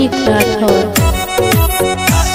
अमित राठौर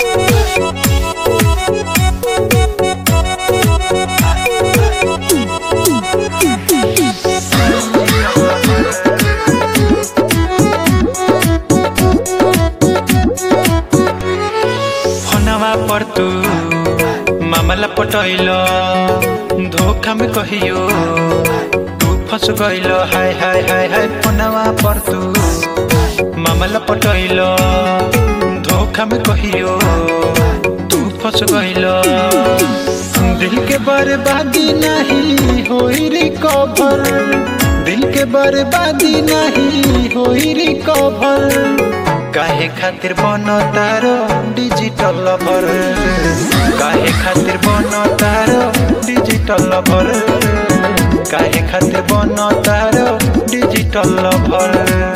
फोनवा पर तू मामला पटैल धोखा में कहियो तू फंस गइल हाय हाय हाय हाय फोनवा पर तू मामला पटैल धोखा में कहियो तू फंस गइल दिल के बर्बादी नहीं होई रिकवर दिल के बर्बादी नहीं होई रिकवर काहे खातिर बन तारो डिजिटल लवर काहे खातिर बन तारो डिजिटल लवर काहे खातिर बन तारो डिजिटल लवर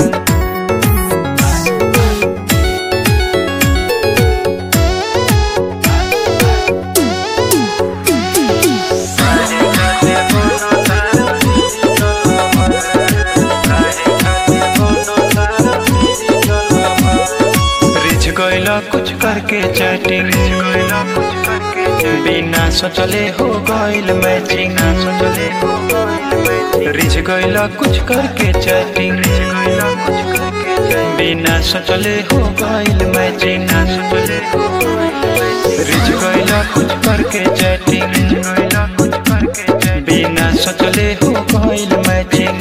रिझ गइल कुछ करके चैटिंग बिना सोचले हो गइल मैचिंग रिझ गइल कुछ करके चैटिंग बिना सोचले हो गइल मैचिंग रिझ गइल कुछ करके चैटिंग बिना सोचले हो गइल मैचिंग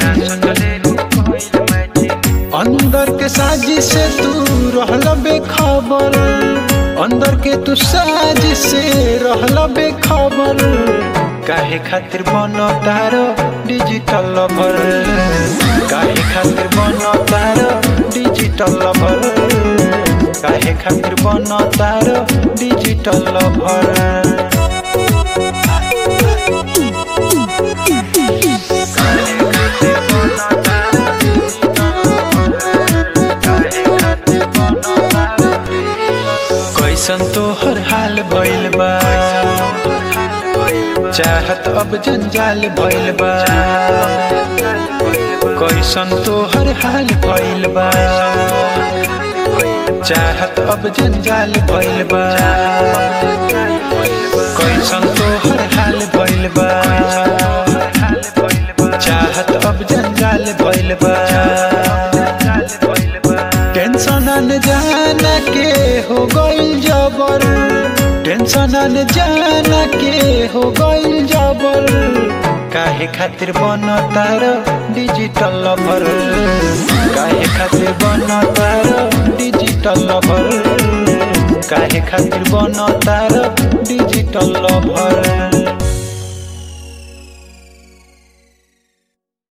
अंदर के साजिश से तू रहल बेखबर अंदर के तू साजिश से रहल बेखबर काहे खातिर बन तारो डिजिटल लवर काहे खातिर बन तारो डिजिटल लवर काहे खातिर बन तारो डिजिटल लवर कैसन तोहर हाल भइल बा चाहत अब जंजाल भइल बा कैसन तोहर हाल भइल बा चाहत अब जंजाल भइल बा कैसन तोहर हाल भइल बा चाहत अब जंजाल भइल बा टेंशन न जाना के हो गइल जबर टेंशन न जाना के हो गइल जबर काहे खातिर बन तार डिजिटल लवर काहे खातिर बन तार डिजिटल लवर काहे खातिर बन तार डिजिटल लवर